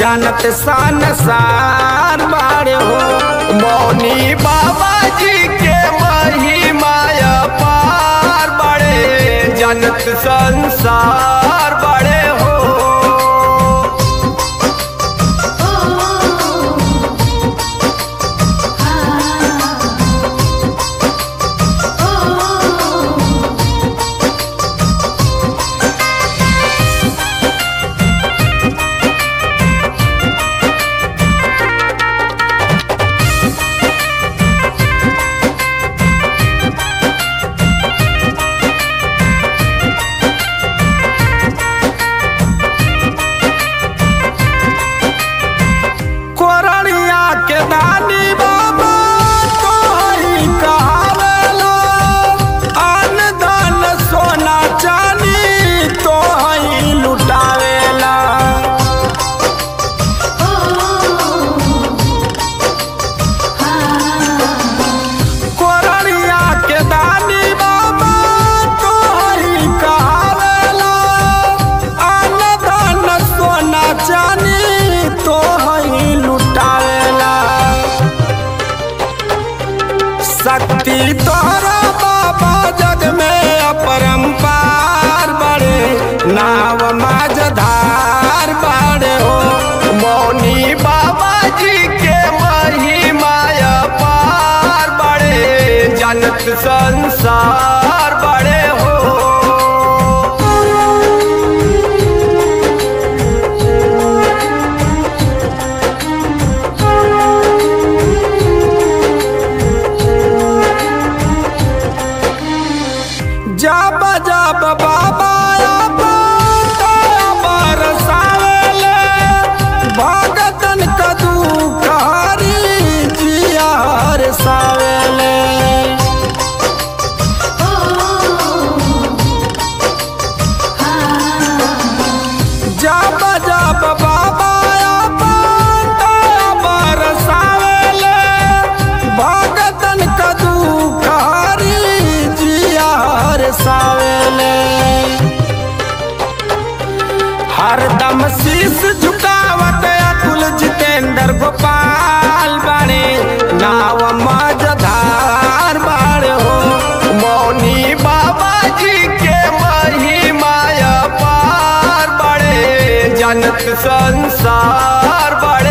जानत संसार बाड़े हो मौनी बाबा जी के महिमा पार बड़े जानत संसार बड़े हो कोरड़िया के दानी बाबा तोहरी कहावेला अन धन सोना चानी तोहरी लुटावेला कोरड़िया के दानी बाबा तोहरी कहावेला अन धन सोना चानी तोहरी लुटावेला शक्ति तोहरा बाबा जग में अपरंपार बड़े नाव माझधार बड़े हो मौनी बाबा जी के महिमा पार बड़े जनत संसार बड़े हो जब जब बाबा बरसावेले भगतन कदू कारी जियार सावेले जब जब बाबा बरसावेले भगतन कदू कारी जियार सावेले हरदम शीश झुकावत अतुल जितेंद्र गोपाल बड़े नाव मजधार बड़े हो मौनी बाबा जी के महिमा पार बड़े जनत संसार बड़े